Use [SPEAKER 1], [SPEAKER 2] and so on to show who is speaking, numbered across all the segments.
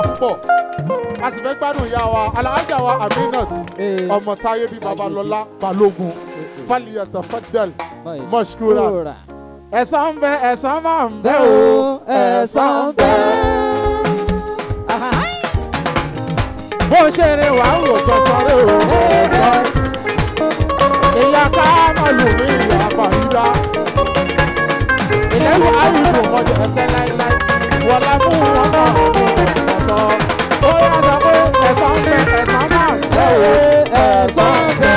[SPEAKER 1] púpọ̀ a sì fẹ́ gbádùn ìyá wa alájà wa aminat
[SPEAKER 2] Ee.
[SPEAKER 1] ọmọ táyé bíi babalọ́lá balógun faliyata fadal
[SPEAKER 2] Báyìí.
[SPEAKER 1] mọ́ṣúkúrà
[SPEAKER 2] Kúrà.
[SPEAKER 1] ẹ̀san ń bẹ ẹ̀san máa ń bẹ
[SPEAKER 2] Bẹ́
[SPEAKER 1] o
[SPEAKER 2] o, ẹ̀san ń bẹ.
[SPEAKER 1] bó ṣe rè wá ń wò kẹsàn rè o ẹ̀san ìyá káàmọ́lù mi ìyá fàyídá ìlẹ́wọ̀ àwùjọ mọ́jọ ẹ̀fẹ́ láíláí wọ̀lá mú wọn náà mú ọ̀tọ̀ ó yá sọ pé ẹ̀san ń bẹ ẹ̀san máa ń bẹ o ẹ̀san ń bẹ.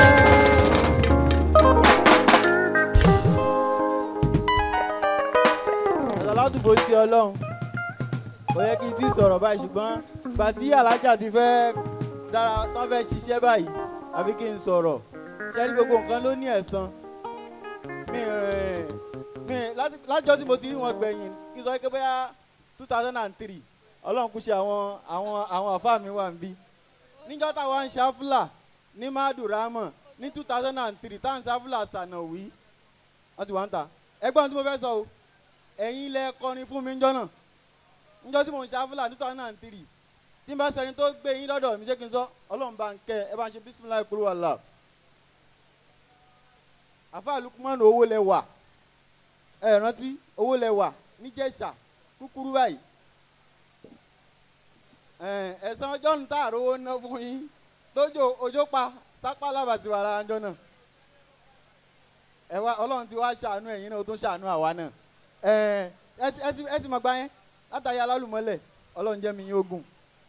[SPEAKER 3] ẹ̀sán látùbọ̀ sí ọlọ́run kò yẹ kí n ti sọ̀rọ̀ báyìí ṣùgbọ́n ìgbà tí alájà ti fẹ́ dára tán fẹ́ ṣiṣẹ́ báyìí àbí kí n sọ̀rọ̀ ṣé rí gbogbo nǹkan ló ní ẹ̀san mi rìn mi láti- látijọ́ tí mo ti rí wọn gbẹ̀yìn kí n sọ pé bóyá two thousand and three ọlọ́run kú ṣe àwọn àwọn àwọn àfáà mi wà ń bí níjọ́ táwa ń ṣáfúlà ní madurama ní two thousand and three táwọn ṣáfúlà sànàwí wọ́n ti wá ń ta ẹgbọ́n tí mo fẹ́ sọ o ẹ̀yin ilẹ̀ kọrin fún mi ńjọ́ náà ńjọ́ tí mò ń ṣáfúlà ní two thousand and three tí n bá sọ ẹni tó gbé yín lọ́dọ̀ mi ṣé kí n sọ ọlọ́run bá ń kẹ́ ẹ bá ń ṣe bísímìlá ìkúrú wàhálà àfáà lukumanu owó lẹ wà ẹ rántí owó lẹ wà níjẹ̀ṣà kúkúrú báyìí ẹ ẹ̀sán ọjọ́ ń tà rówó ná fún yín tójó ojó pa sápá lábàtì wà lára ńjọ́ náà ẹ wá ọlọ́run ti wá ṣàánú ẹ̀yin náà ó tún ṣàánú àwa náà ẹ ẹ ti- ẹ ti ẹ ti mọ̀ gbá yẹn látàrí alálùmọ́lẹ̀ ọlọ́run jẹ́ mi yín ogun.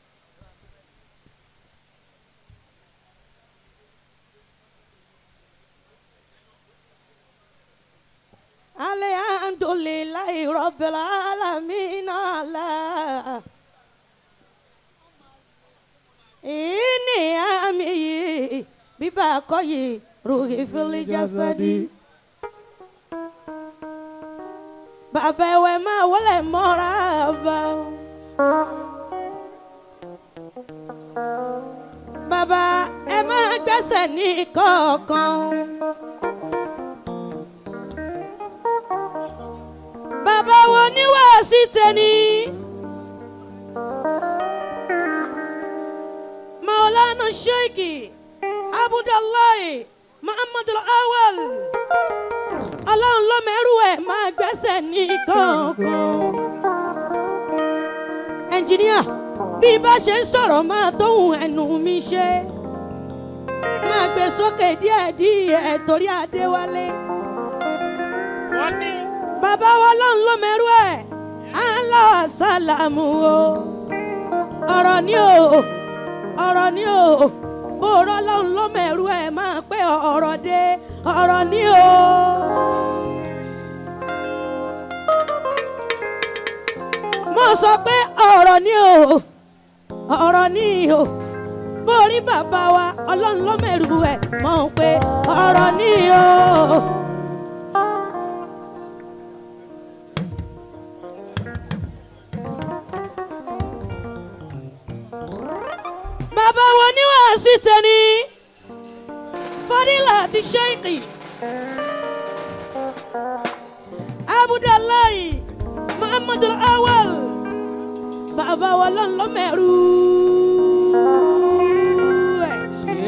[SPEAKER 4] Alhamdulillahi Rabbil Alamin ala. Ini ami bíbá kọ́yì ruhi fili jasadi. Bàbá ẹ̀wẹ̀ máa wọlé mọ́ra bá. Bàbá ẹ máa gbẹ́sẹ̀ ní kọ̀ọ̀kan. bàbá wo ní wàásì tẹni. maulana sheikh abudulayi muhammadu awal ọlọ́run ló mẹ́rù ẹ̀ máa gbẹ́sẹ̀ ní kọ̀ọ̀kan. ẹnjìníà bí bá ṣe ń sọ̀rọ̀ máa tóhun ẹnu mi ṣe máa gbé sókè díẹ̀díẹ̀ torí adéwálé
[SPEAKER 1] wọ́n ní
[SPEAKER 4] bàbá wa lọ́n ló mẹ́rú ẹ̀ àlọ́ sálàmù o ọ̀rọ̀ ni o ọ̀rọ̀ ni o bòrọ̀ lọ́n ló mẹ́rú ẹ̀ máa pé ọ̀rọ̀ dé ọ̀rọ̀ ni o. mo sọ pé ọ̀rọ̀ ni o ọ̀rọ̀ ni o borí bàbá wa ọlọ́run ló mẹ́rù ẹ̀ mọ̀ pé ọ̀rọ̀ ni o. bàbá wo ni wàá sí tẹni fadila ti ṣẹ́ẹ̀kì abudulayi muhammadu awal bàbá wa lọ́n lọ́ mẹ́rù ẹ̀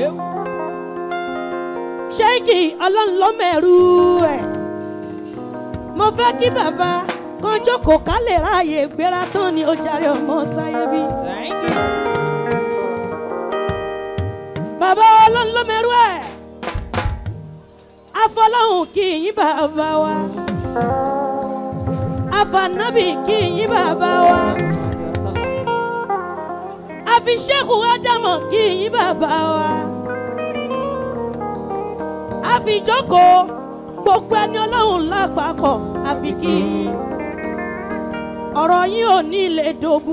[SPEAKER 4] ṣẹ́ẹ̀kì ọlọ́n lọ́ mẹ́rù ẹ̀ mo fẹ́ kí bàbá kan jókòó ká lè ráàyè gbéra tán ni ó jàre ọmọ táyé bí. bàbá ọlọ́run ló mẹ́rú ẹ̀ afọlọ́hún kì í yín bàbá wa afànábì kì í yín bàbá wa àfiṣẹ́kù ádámọ̀ kì í yín bàbá wa àfijókòó gbogbo ẹni ọlọ́run lápapọ̀ àfi kì í yín ọ̀rọ̀ yín ò ní lè dòbu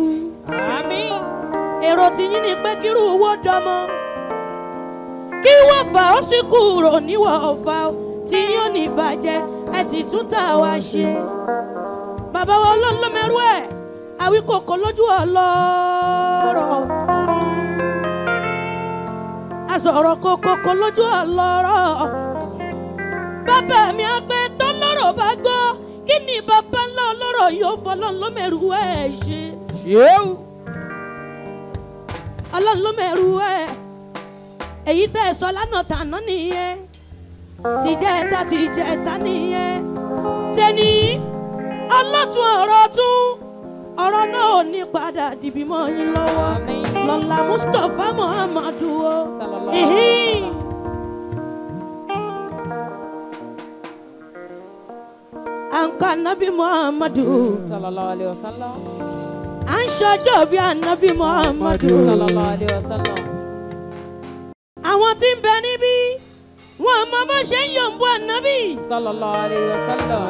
[SPEAKER 4] èrò tiyín ni pé kírú owó dọmọ kí wọ́n fà ó sì kúrò níwọ̀ ọ̀fà ó tí yóò ní ìbàjẹ́ ẹ ti tún tà wá ṣe. bàbá wa olólùmẹ́rú ẹ̀ àwíkòkò lójú ọlọ́rọ̀. àsọ̀rọ̀ kòkòkò lójú ọlọ́rọ̀. bàbá mi á pé tó lọ́rọ̀ bá gbọ́ kí ni bàbá ńlá ọlọ́rọ̀ yóò fọlọ́ lọ́mẹ̀rú ẹ̀ ṣe. ọlọ́run ló mẹ́rù ẹ̀ èyí tẹ́ ẹ sọ lánàá tàná nìyẹn tìjẹ́ ẹ̀ta tìjẹ́ ẹ̀ta nìyẹn tẹ́ni ọlọ́tún ọ̀rọ̀ tún ọ̀rọ̀ náà ò ní padà dìbì mọ́ yín lọ́wọ́ lọ́la mustapha muhammadu o.
[SPEAKER 2] Sallallahu
[SPEAKER 4] Ìhín. à ń kọ́ anabi muhammadu
[SPEAKER 2] sallallahu alayhi wa sallam
[SPEAKER 4] à ń ṣọjọ́ bí anabi muhammadu.
[SPEAKER 2] sallallahu alayhi wa sallam
[SPEAKER 4] àwọn tí ń bẹ níbí wọn mọ bó ṣe ń yòǹbó anabi.
[SPEAKER 2] sallallahu alayhi wa sallam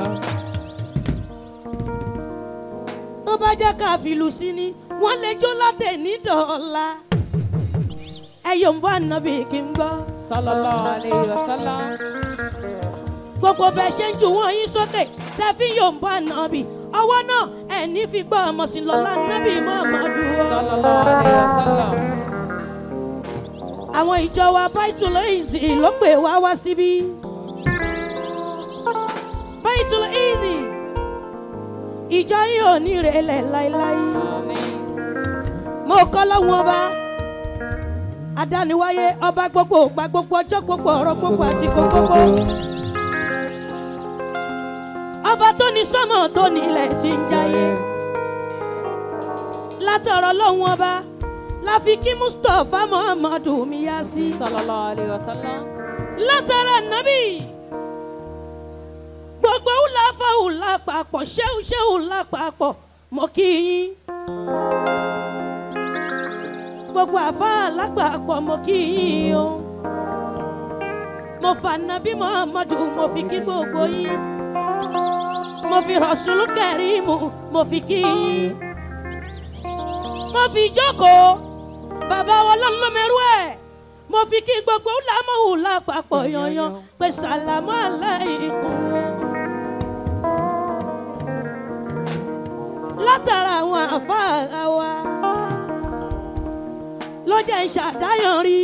[SPEAKER 4] tó bá jẹ́ ká fìlù sí ni wọ́n lè jó látẹ̀ ní dọ̀ọ́la. ẹ yòǹbó anabi kí n gbọ́.
[SPEAKER 2] sallallahu alayhi wa sallam
[SPEAKER 4] gbogbo bẹ́ẹ̀ ṣe ń ju wọ́n yín sókè tẹ́ fi yòǹbó anabi ọwọ́ náà ẹ̀ ní fi gbọ́ ọmọ sí lọ́la anabi muhammadu o.
[SPEAKER 2] sallallahu alayhi wa sallam
[SPEAKER 4] àwọn ìjọ wa baitul easy ló pè wá wá síbí. baitul easy ìjọ yìí ò ní rẹlẹ̀ láéláé.
[SPEAKER 2] àmín
[SPEAKER 4] mo kọ́ lọ́wọ́ ọba adániwáyé ọba gbogbo ògbà gbogbo ọjọ́ gbogbo ọ̀rọ̀ gbogbo àsìkò gbogbo. ọba tó ní sọ́mọ̀ tó ní ilẹ̀ tí ń jayé. látọ̀rọ̀ lọ́wọ́ ọba la fi kí mustapha muhammadu miyasi.
[SPEAKER 2] sallallahu alayhi wa sallam
[SPEAKER 4] látara nàbì gbogbo wùlà fáwùlà papọ̀ ṣéwù ṣéwù lápapọ̀ mọ́ kí yín gbogbo àfáà lápapọ̀ mọ́ kí yín o mo fà nàbí muhammadu mo fi kí gbogbo yín mo fi rọ̀ṣùlù kẹrìmù mo fi kí yín mo fi jókòó bàbá wa lọ́lọ́mẹ́rú ẹ̀ mo fi kí gbogbo lámọ̀hù lápapọ̀ yanyan pé sàlámù aláìkún. látara àwọn àfáà wa ló jẹ́ ìṣàdáyàn rí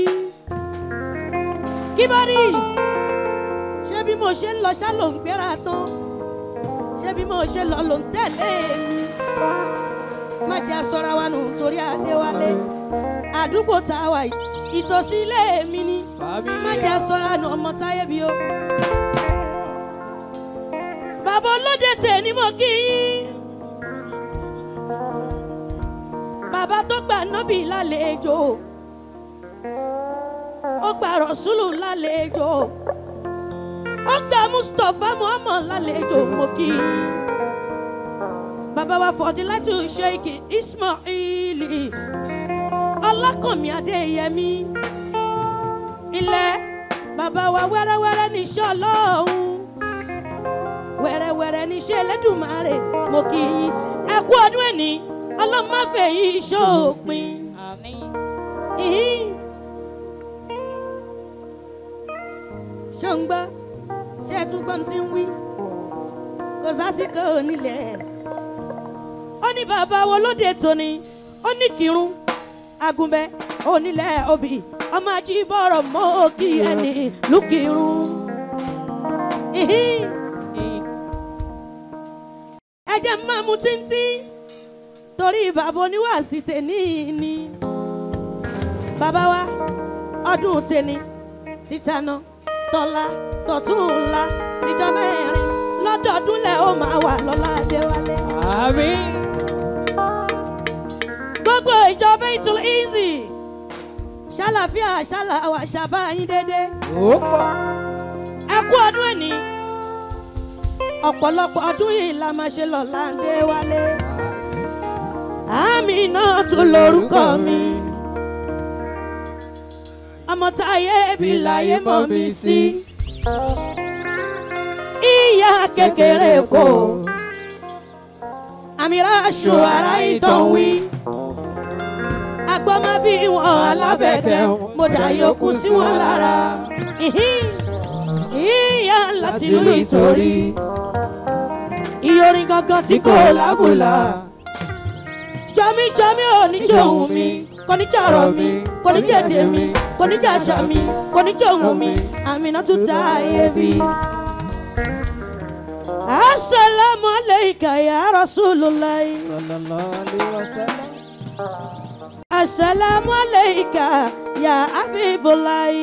[SPEAKER 4] kíbárìs ṣé bí mo ṣe ń lọ ṣá ló ń gbéra tán ṣé bí mo ṣe lọ ló ń tẹ̀lé mi má jẹ́ aṣọra wa nù torí adéwálé àdúgbò tá a wà yìí ìtòsí ilé mi ni má jẹ́ aṣọra nù ọmọ táyé bí o. bàbá olóde tè ní mo kí yín bàbá tó gbà nábì lálejò ó gba rọ̀ṣúlù lálejò ó gba mustapha muhammad lálejò mo kí yín bàbá wa fọdílátù sheikh ismaili ọlákànmí adéyẹmí ilẹ̀ bàbá wa wẹ́rẹ́wẹ́rẹ́ níṣẹ́ ọlọ́run wẹ́rẹ́wẹ́rẹ́ níṣẹ́ ẹlẹ́dùnmáre mo kì í ẹ kú ọdún ẹ̀ní ọlọ́mọ́fẹ́ yìí ṣòpin.
[SPEAKER 2] àmín
[SPEAKER 4] Ìhín. ṣé ń gbọ́ ṣé ẹ tún gbọ́n tí ń wí kò sásìkò nílẹ̀ ó ní bàbá wo lóde tóní ó ní kírun agunbẹ onílẹ̀ obì ọmọ ajíbọ̀rọ̀ mọ́ òkì ẹni lùkìrun. Ìhín. ẹ jẹ́ máa mu tíntín torí bàbá oníwàásí tèní ni bàbá wa ọdún tèní títaná tọ́lá tọ̀túnla tíjọ́ mẹ́rin lọ́dọọdún lẹ̀ ó máa wà lọ́lá adéwálé.
[SPEAKER 2] àmín
[SPEAKER 4] gbogbo ìjọba ìtúl easy ṣàlàfíà ṣàlàwà ṣàbá yín dédé
[SPEAKER 2] ó pọ̀
[SPEAKER 4] ẹ kú ọdún ẹni ọ̀pọ̀lọpọ̀ ọdún yìí la máa ṣe lọ́la adéwálé. àmì náà tún lórúkọ mi ọmọ táyé bí láyé mọ̀ mí sí ìyá kékeré kò àmìrà aṣọ ara ìtàn wí agbọ́mọ bí wọn alábẹ̀bẹ̀ mo dà yòókù sí wọn lára Ìhín. ìyá láti ìlú ìtòrí ìyọrin gangan tí kò lábùlà jọmí jọmí ò ní jòhùn mi kò ní jàrọ̀ mi kò ní jèdè mi kò ní jàṣà mi kò ní jòhùn mi àmìnà tún ta ayé bí. asalaamu aleyka ya rasulillahi
[SPEAKER 2] sallallahu alayhi wa sallam
[SPEAKER 4] السلام عليك يا حبيب الله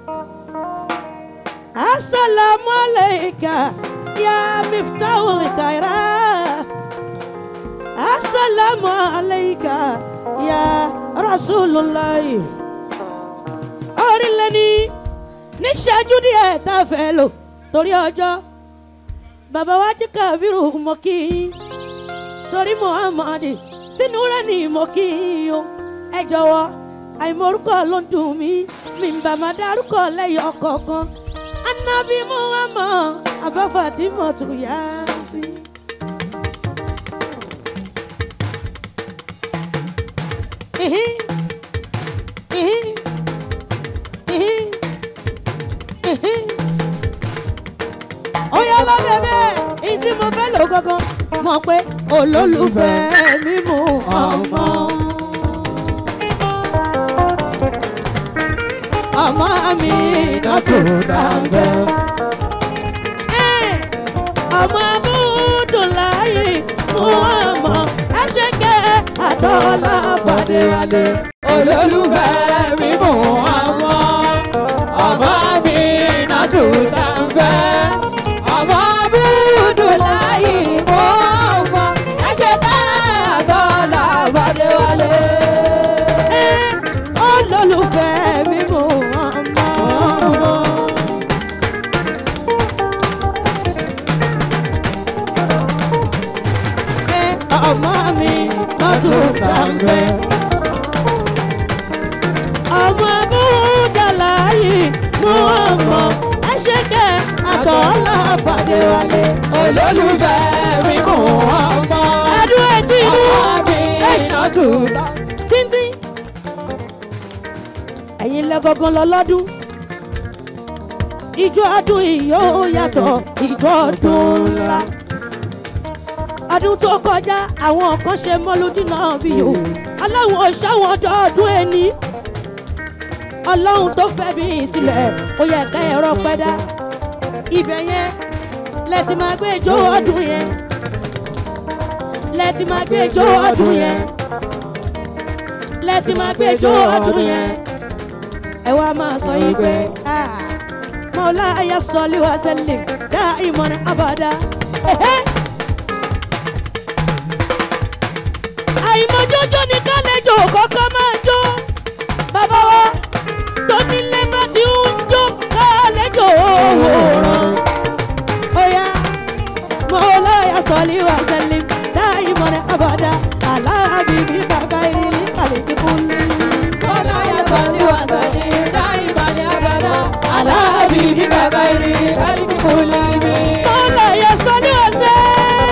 [SPEAKER 4] السلام عليك يا مفتاح الخيرات السلام عليك يا رسول الله orílẹ̀ ní níṣẹ́jú díẹ̀ tá a fẹ́ lò torí ọjọ́ bàbá wa jí kábírù mọ́ kí yín torí muhammad sínú rẹ̀ ní mọ́ kí yín o ẹ jọ̀wọ́ àìmọ̀rúkọ ló ń dùn mí mi ń bà má dárúkọ lẹ́yìn ọ̀kọ̀ọ̀kan anabi muhammad abáfà tí mo tún yá sí. Ihin, ihin, ihin, ihin. ó yá lọ bẹ̀bẹ̀ èyí tí mo fẹ́ lò gangan mọ̀ pé olólùfẹ́ mi mú ọmọ. ọmọ mi dọ́tò dáńgẹ́. ọmọ abúdùláyé mú ọmọ ẹ̀ṣẹ̀kẹ́ àtọ́lá fàdéwálé.
[SPEAKER 2] olólùfẹ́ mi mú ọmọ ọmọ mi náà tún tá ń fẹ́ ọmọ búdú láyé mú ọmọ ẹ̀ṣẹ̀ tá àtọ́lá fàdé wálé.
[SPEAKER 4] olólùfẹ́ mi mú ọmọ. ọmọ mi lọ́tún kàńfẹ́. ọmọ búdàlá yìí mú ọmọ ẹ̀ṣẹ̀kẹ́ àtọ́lá fàdéwálé.
[SPEAKER 2] olólùfẹ́ mi mú ọmọ
[SPEAKER 4] ẹdún etí inú
[SPEAKER 2] ọmọ mi náà tún tá.
[SPEAKER 4] tíntín. ẹ̀yin lẹ́gọ̀gàn lọ lọ́dún. ìjọ ọdún yìí yóò yàtọ̀ ìjọ ọdún ńlá. ọdún tó kọjá àwọn kan ṣe mọ́lúdí náà bí o aláwọn òṣàwọn ọdọọdún ẹni. ọlọ́run tó fẹ́ bí sílẹ̀ ó yẹ ká ẹ̀rọ pẹ́dá. ibẹ̀ yẹn lẹ́tì máa gbé ijó ọdún yẹn lẹ́tì máa gbé ijó ọdún yẹn lẹ́tì máa gbé ijó ọdún yẹn ẹ wá máa sọ yìí pé mọ́lá ayé sọ́lé wa sẹ́lẹ̀ dá ìmọ̀ràn abàdá. àìmọ̀jọ́jọ́ ni kálẹ̀jọ́ kọ́kọ́ máa jó bàbá wa tó nílé bá ti ń jó kálẹ̀jọ́ òwòrán. Oya mọ́lá ayé sọ́lé wa sẹ́lẹ̀ dá ìmọ̀ràn abàdá aláàbíbí kàkà ìrírí kàlẹ́ kíkúlẹ̀.
[SPEAKER 2] Bọ́lá yẹ sọ ní wàsàn ní dá ìbàlẹ̀ àgbàdo.
[SPEAKER 4] Aláàbí bí bàbá
[SPEAKER 2] ìrì kálíkì kò lè mi.
[SPEAKER 4] Mọ́lá ayé sọ́lé wa sẹ́lẹ̀.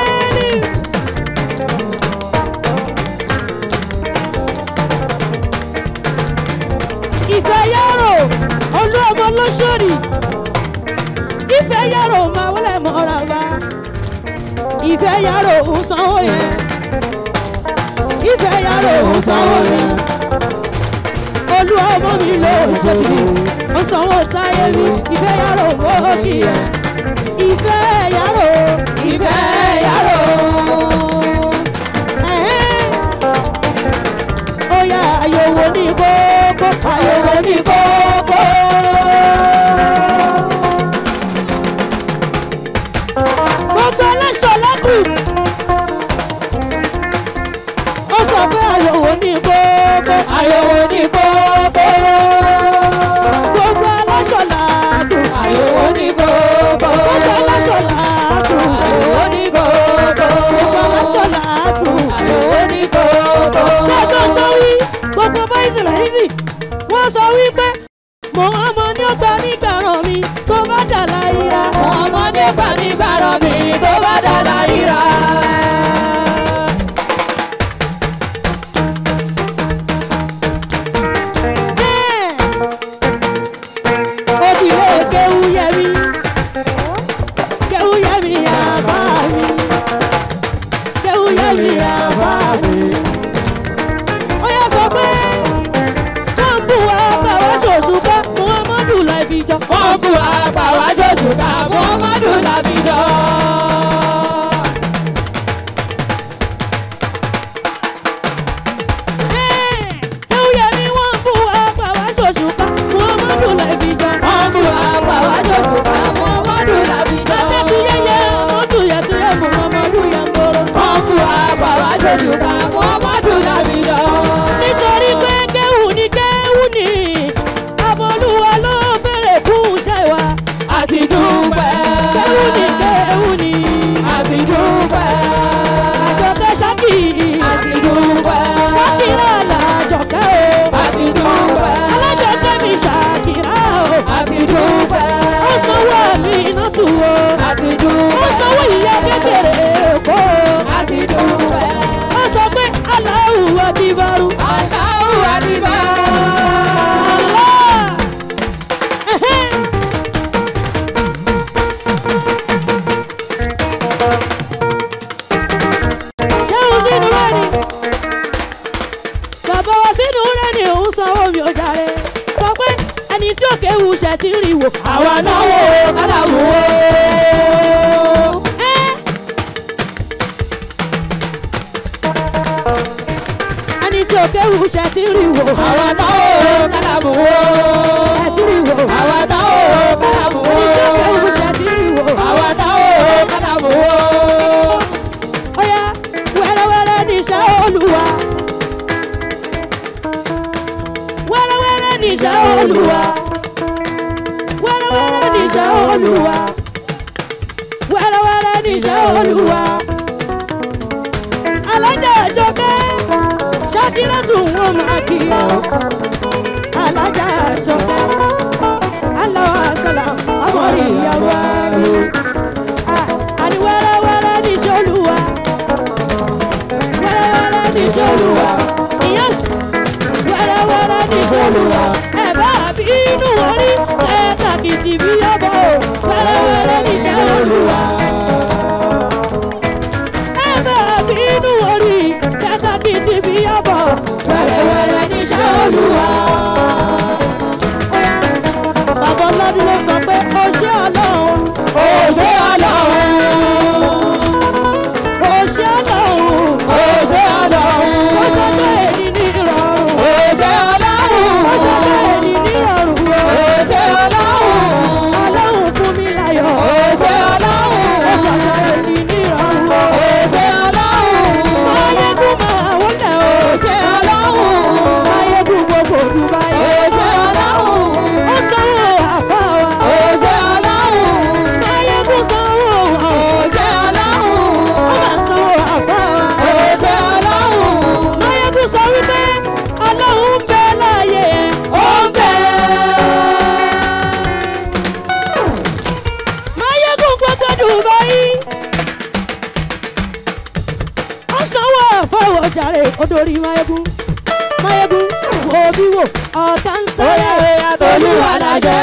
[SPEAKER 4] ìfẹ́ yàrá olú ọmọ lọ́sọ̀rì ìfẹ́ yàrá máa wọlé mọ́ra bá ìfẹ́ yàrá òun sanwó yẹn ìfẹ́ yàrá òun sanwó yẹn olú ọmọ mi ló ṣèbí ó sanwó táyé mi ìfẹ́ yàrá òun ó kì í yẹn ìfẹ́ yàrá
[SPEAKER 2] Ìfẹ́ yàrá o.
[SPEAKER 4] ẹ̀hẹ́n. ó yá àyòwò ní kókó àyòwò ní kókó. gbogbo ẹlẹ́sọ̀ lẹ́kùn. ó sọ pé àyòwò ní kókó.
[SPEAKER 2] Àyẹ̀wò ní kókó.
[SPEAKER 4] gbogbo ẹlẹ́sọ̀ làákùn.
[SPEAKER 2] Àyẹ̀wò ní kókó.
[SPEAKER 4] gbogbo ẹlẹ́sọ̀ làákùn.
[SPEAKER 2] Àyẹ̀wò ní kókó.
[SPEAKER 4] gbogbo ẹlẹ́sọ̀ làákùn.
[SPEAKER 2] Àyẹ̀wò ní kókó.
[SPEAKER 4] ṣẹ́gun tó wí gbogbo báyìí lẹ́yìn wọ́n sọ wípé mo ọmọ ní ọgbà nígbàràn mi tó bá dà láyà.
[SPEAKER 2] Ọmọ nípa nígbàrọ̀ mi tó bá dà láyìíra.
[SPEAKER 4] òdìwé kéwú yẹmi kéwú yẹmi àbá mi kéwú yẹmi àbá mi. ó yà sọ pé wọ́n bù wá bá wá ṣòṣùpá muhammadu láìfi jọ.
[SPEAKER 2] Wọ́n bu àpàwájọ́ ṣùgbọ́n Muhammadu Làbídọ́.
[SPEAKER 4] kéwú wá sínú rẹ̀ ni òun sanwó mi ò jàre sọ pé ẹni tí òkè wù ṣẹ̀ ti rí wò.
[SPEAKER 2] àwa náwó kálàmù o.
[SPEAKER 4] Ẹ́. ẹni tí òkè wù ṣẹ̀ ti rí wò.
[SPEAKER 2] àwa náwó kálàmù o.
[SPEAKER 4] ẹ̀ ti rí wò.
[SPEAKER 2] àwa náwó kálàmù o.
[SPEAKER 4] ẹni tí òkè wù ṣẹ̀ ti rí wò.
[SPEAKER 2] àwa náwó kálàmù o.
[SPEAKER 4] Ọya wẹ́rẹ́wẹ́rẹ́ níṣẹ́ olúwa. Wẹ́rẹ́wẹ́rẹ́ níṣẹ́ olúwa. Wẹ́rẹ́wẹ́rẹ́ níṣẹ́ olúwa. Wẹ́rẹ́wẹ́rẹ́ níṣẹ́ olúwa. Alájà àjọkẹ́ ṣákírà tún wọ́n máa kí ọ. Alájà àjọkẹ́ aláwọ̀ àṣàlà ọmọ ìyàwó rẹ̀. Àní wẹ́rẹ́wẹ́rẹ́ níṣẹ́ olúwa wẹ́rẹ́wẹ́rẹ́ ní sọ́lùwà. Yes, wẹ́rẹ́wẹ́rẹ́ ní sọ́lùwà. Ẹ bá bí inú orí kẹ́ẹ̀ka kìtì bí yọ̀bọ̀ o. Wẹ́rẹ́wẹ́rẹ́ ní sọ́lùwà. Ẹ bá bí inú orí kẹ́ẹ̀ka kìtì bí yọ̀bọ̀. Wẹ́rẹ́wẹ́rẹ́ ní sọ́lùwà. Bàbá ọlọ́dún ló sọ pé ó ṣé ọlọ́run.
[SPEAKER 2] ó ṣe ọlọ́run.
[SPEAKER 4] Ó ṣé ọlọ́run.
[SPEAKER 2] ó ṣe ọlọ́run.
[SPEAKER 4] Ó ṣọjọ́ èyí ní ìrọ̀rùn.
[SPEAKER 2] ó ṣe ọlọ́run.
[SPEAKER 4] Ó ṣọjọ́ èyí ní ìrọ̀rùn o.
[SPEAKER 2] ó ṣe ọlọ́run.
[SPEAKER 4] Ọlọ́run fún mi láyọ̀.
[SPEAKER 2] ó ṣe ọlọ́run.
[SPEAKER 4] Ó ṣọjọ́ èyí ní ìrọ̀rùn o.
[SPEAKER 2] ó ṣe ọlọ́run.
[SPEAKER 4] Máyégún máa wọlé o.
[SPEAKER 2] ó ṣe ọlọ́run.
[SPEAKER 4] Máyégún gbogbo Dubai.
[SPEAKER 2] ó ṣe ọlọ́run.
[SPEAKER 4] Ó sanwó àfa wa.
[SPEAKER 2] ó ṣe ọlọ́run.
[SPEAKER 4] Máyégún sanwó wa.
[SPEAKER 2] ó ṣe ọlọ́run.
[SPEAKER 4] Ó máa sanwó àfa wa.
[SPEAKER 2] ó ṣe ọlọ́run.
[SPEAKER 4] Máyégún sọ wípé Ọlọ́run ń bẹ láàyè ẹ̀.
[SPEAKER 2] ó ń bẹ.
[SPEAKER 4] Máyégún gbogbo Dubai. Ó sanwó àfọwọ́ jàre odori Máyégún. Máyégún wo bí wò ọ̀tá ń sáré.
[SPEAKER 2] Tolúwa láṣẹ.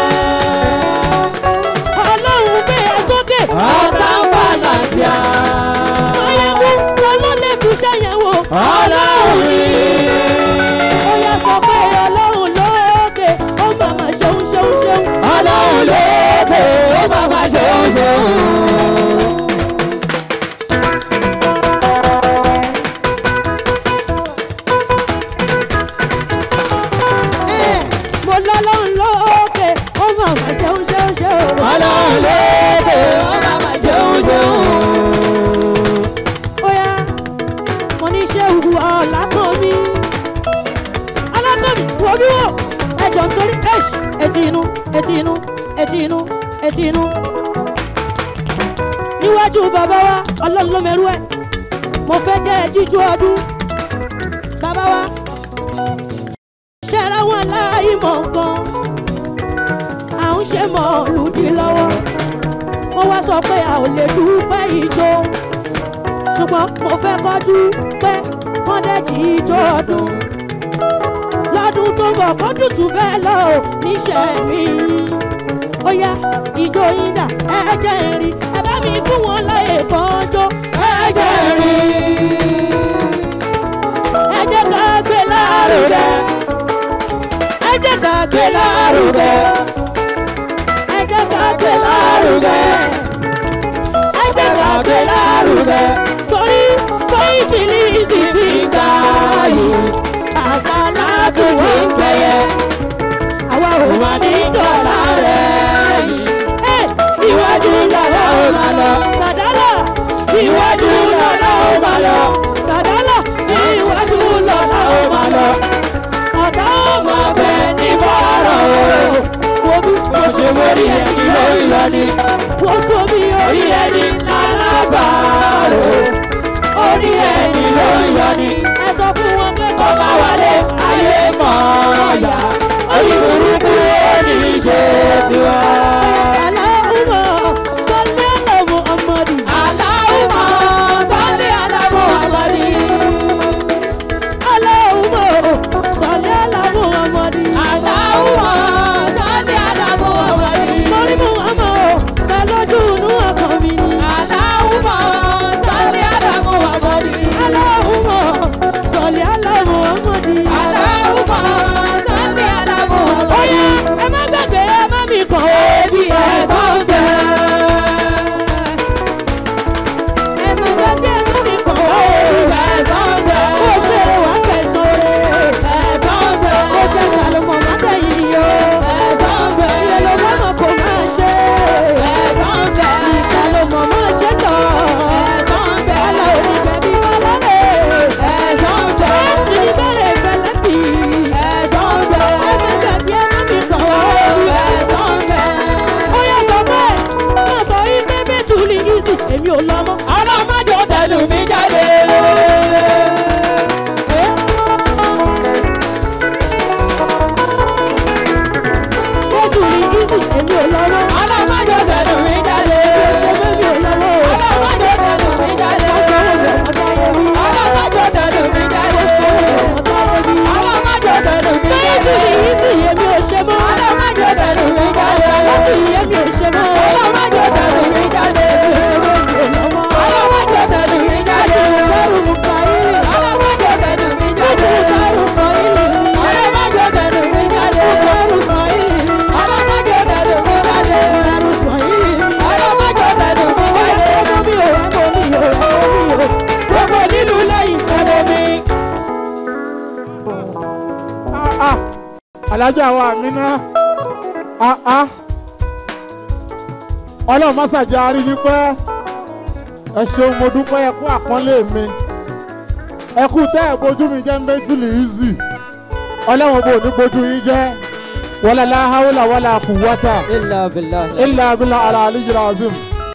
[SPEAKER 4] Ọlọ́run gbé ẹ sókè.
[SPEAKER 2] ọ̀tá ń wà láǹtíà.
[SPEAKER 4] Máyégún wọn ló lè fi sẹ́yìn wò.
[SPEAKER 2] ọlọ́run ni.
[SPEAKER 4] Ó yẹ sọ pé Ọlọ́run lókè. Ó màmá ṣeun ṣeun ṣeun.
[SPEAKER 2] ọlọ́run lókè ó máa ma ṣeun ṣeun.
[SPEAKER 4] Ẹ̀, Mo lọ́lọ́run lókè. Ó màmá ṣeun ṣeun ṣeun.
[SPEAKER 2] ọlọ́run lókè ó máa ma ṣeun ṣeun.
[SPEAKER 4] Óyá, mo ní ṣé wu ọ̀làkọ̀mí. Alákọ̀mí wo bí wò? Ẹjọ̀ nítorí ẹ̀ṣ etí inú etí inú etí inú etí inú. Níwájú bàbá wa, ọlọ́run ló mẹ́rú ẹ̀. Mo fẹ́ jẹ́ jíjú ọdún. Bàbá wa, ṣẹ́ra wọn láàyè mọ̀ nǹkan. À ń ṣe mọ̀ lùdí lọ́wọ́. Wọ́n wá sọ pé a ò lè dúpẹ́ ìjó ṣùgbọ́n mo fẹ́ kọjú pé wọ́n dẹ̀ jí ijó ọdún. lọ́dún tó ń bọ̀ kó dùtù bẹ́ẹ̀ lọ ò níṣẹ́ mi. ó yá ijó yín dà ẹ jẹ́ n rí ẹ bá mi fún wọn láyè bọ́jọ́ ẹ jẹ́ n rí. ẹ jẹ́ ká gbé lárugẹ. ẹ jẹ́ ká gbé lárugẹ. ẹ jẹ́ ká gbé lárugẹ ẹ jẹ́ ká gbé lárugẹ. torí pọ́ìntì líìsì ti gbà yìí àṣà látò wí ń gbẹ̀yẹ. àwa ò mà ní dọ̀là rẹ̀ yìí. Ẹ, iwájú lọ́la ó máa lọ. sàdálà iwájú lọ́la ó máa lọ. sàdálà iwájú lọ́la ó máa lọ. ọ̀tá ó máa bẹ ní bọ́ọ̀rọ̀ o. wo bí mo ṣe mórí ẹni lórí lọ ni. wọ́n sọ mi orí ẹni lálábàárò.
[SPEAKER 1] alájà wa mi ná áá ọlọ́run má ṣàjẹ́ arí yín pẹ́ ẹ ṣeun mo dúpẹ́ ẹ kú àpọ́nlé mi ẹ kú tẹ́ ẹ bójú mi jẹ́ méjìlì easy ọlọ́run bò ní bójú yín jẹ́ wala la hawla wala quwwata
[SPEAKER 2] إلا بالله
[SPEAKER 1] illa billah ala aliyyil azim